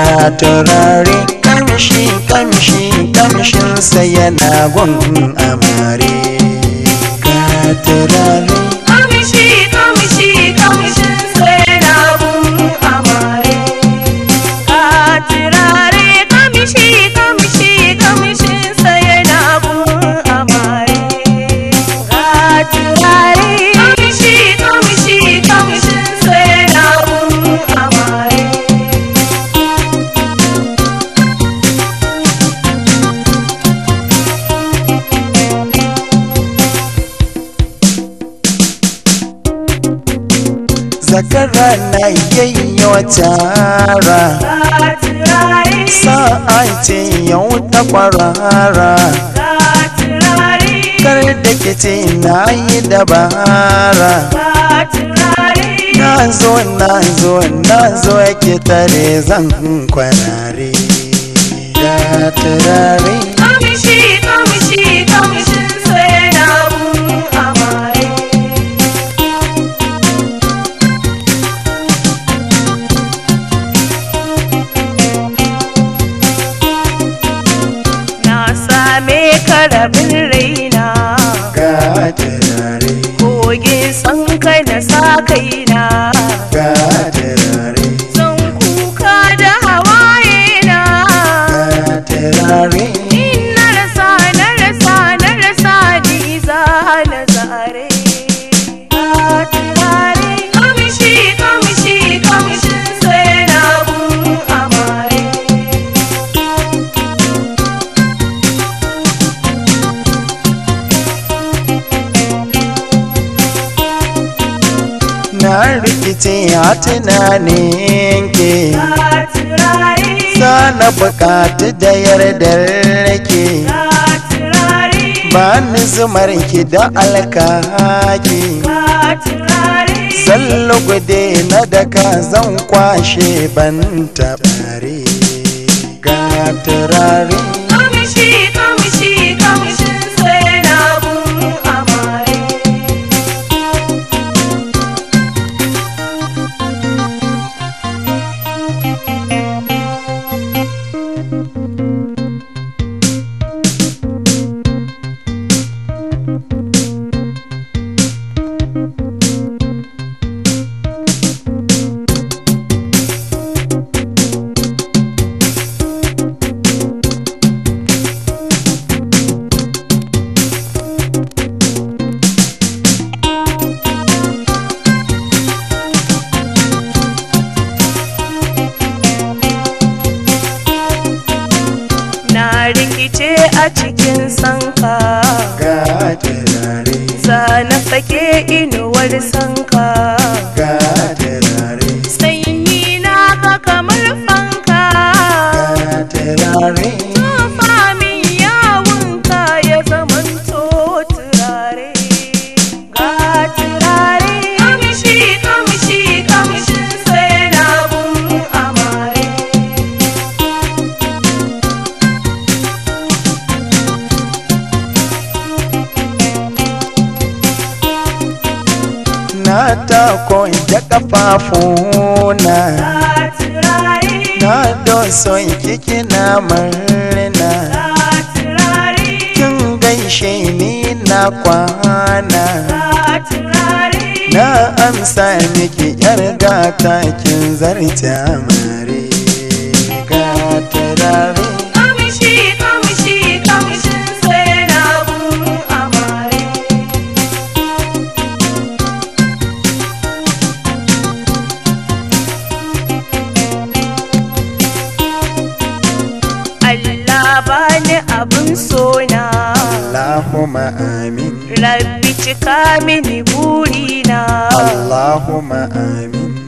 ga turare kamshi kamshi kamshinsa yana gun amare ga turare kamshi kamshi kamshin sai na gun amare ka turare kamshi kamshi kamshin sai na gun amare ka turare kamshi kamshi kamshin sai na gun amare zakara na yayyo tara ka turare sa'a ce yau ta kwarara ka turare kar da ke ce na yi dabara ka turare na zo na zo na zo yake tare zan kwarare ga turare kamshi kamshi kamshin sai na gun amare na same karabin raina ga turare kogin san kai na sa kaina ga turare zan kuka da hawaye na ga turare in na rasa na rasa na rasa ni za na zare ka turare kamshi kamshi kamshin sai na gun amare na rikice a tunanin ke ka turare sana bukatu da yardar ke ka turare ba ni zumar ki da alkaki ka turare zallo gude na daka zan kwashe ban tabare ga turare kamshi kamshi kamshin sai na gun amare na rikice a cikin sanka ga turare za na fake inuwar sanka ga turare sanyi na ka kamar fanka ga turare tufa min yawunka ya zamanto turare ga turare kamshi kamshi kamshin sai na gun amare na tako da kafafuna ga turare na doson kiki na murna ga turare kin gaishe ni na kwana ga turare na amsa miki yar gata kin zarta mare ga turare kamshi kamshi kamshin sai na gun amare Allah bani abin sona Allahumma amin Rabbi cika mini burina Allahumma amin